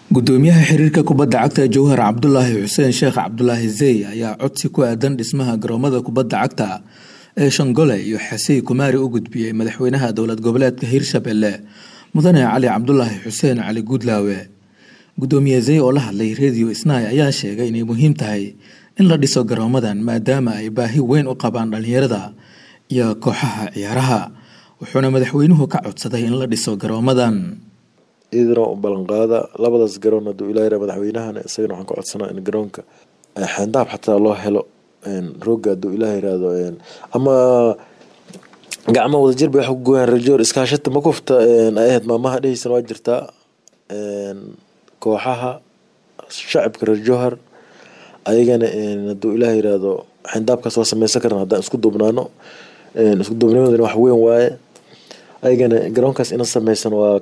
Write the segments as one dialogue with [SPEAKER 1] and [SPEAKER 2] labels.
[SPEAKER 1] gudoomiyaha xiriirka kubadda cagta jowhar cabdulaahi xuseen sheekh cabdulaahi zey ayaa codsi ku aadan dhismaha garoomada kubadda cagta ee shangole iyo xasey kumaari u gudbiyey madaxweynaha dowlad goboleedka hirshabelle mudane cali cabdulaahi xuseen cali guudlaawe gudoomiye zey oo la hadlay radio snai ayaa sheegay inay muhiim tahay in la dhiso garoomadan maadaama ay baahi weyn u qabaan dhalinyarada iyo kooxaha ciyaaraha wuxuuna madaxweynuhu ka codsaday in la dhiso garoomadan
[SPEAKER 2] idina u ballanqaada labadaas garoon haduu ilaa yara madaxweynahana isagana waxaan ka codsanaa in garoonka xeendaab xataa loo helo rooga haduu ilaah yiraahdo ama gacmo wadajir bay wax ku gooyaan rajoor iskaashata makufta ay ahayd maamaha dheheysan waa jirtaa kooxaha shacabka reer jowhar ayagana haduu ilaah yiraahdo xeendaabkaas waa sameysan karna haddaan isku duubnaano isku duubnimadana wax weyn waaye ayagana garoonkaas ina sameysan waa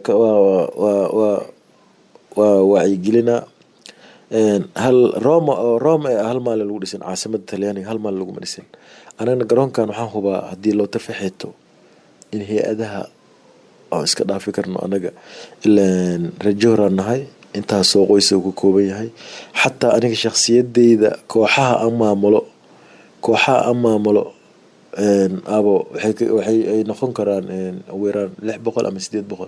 [SPEAKER 2] waa wacyigelina hal roma oo roma ee hal maalin lagu dhisin caasimada talyaaniga hal maalin laguma dhisin anagana garoonkan waxaan hubaa haddii loo tafaxeeto in hay-adaha aan iska dhaafi karno anaga ilaan rajooraan nahay intaasoo qoysa ka kooban yahay xataa aniga shakhsiyadeyda kooxaha aan maamulo kooxaha aan maamulo abo waxay noqon karaan weeraan lix boqol ama sideed boqol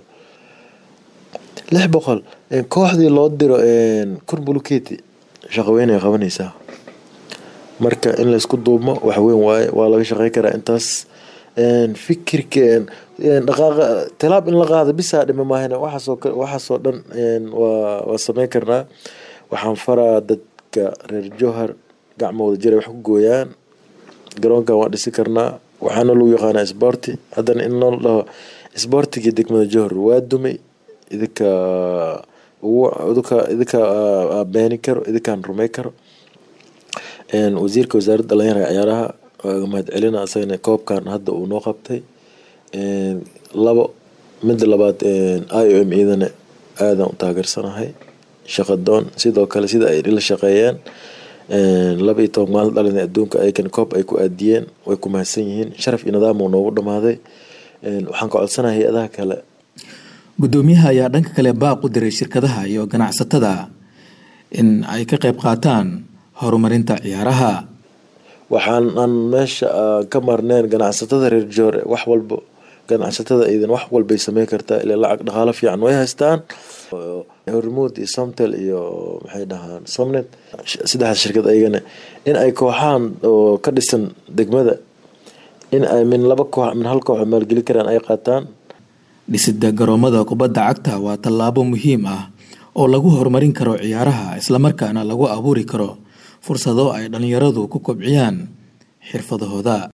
[SPEAKER 2] lix boqol kooxdii loo diro kun buluketi shaqaweynay qabanaysaa marka in laysku duubmo wax weyn waaye waa laga shaqey karaa intaas fikirka dhaqaaqa tilaab in la qaado bisaa dhima maahana waxaasoo waxaasoo dhan waa waa sameyn karnaa waxaan faraa dadka reer jowhar gacmo wada jira wax ku gooyaan garoonkan waan dhisi karnaa waxaana lagu yaqaanaa sborti haddana in loo dhaho sbortigii degmada jowhar waa dumay idinka idinka idinka beeni karo idinkaan rumey karo wasiirka wasaaradda dhalinyarada ciyaaraha waaga mahad celina isagana koobkan hadda uu noo qabtay labo midda labaad i o m idana aadaan u taageersanahay shaqadoon sidoo kale sida ay la shaqeeyeen laba iyo toban maalin dhalin adduunka ayakan koob ay ku aadiyeen way ku mahadsan yihiin sharaf iyo nidaam uu noogu dhamaaday waxaan ka codsanaha hay-adaha kale
[SPEAKER 1] gudoomiyaha ayaa dhanka kale baaq u diray shirkadaha iyo ganacsatada in ay ka qayb qaataan horumarinta ciyaaraha
[SPEAKER 2] waxaan aan meesha ka marneen ganacsatada reer joore wax walbo ganacsatada idan wax walbay sameyn kartaa ilaa lacag dhaqaalo fiican way haystaan hormuud iyo somtel iyo maxay dhahaan somnet saddexdaas shirkad ayagana in ay kooxahan oo ka dhisan degmada in ay min laba koox min hal koox maalgeli karaan ay qaataan
[SPEAKER 1] dhisida garoomada kubadda cagta waa tallaabo muhiim ah oo lagu horumarin karo ciyaaraha islamarkaana lagu abuuri karo fursado ay dhalinyaradu ku kobciyaan xirfadahooda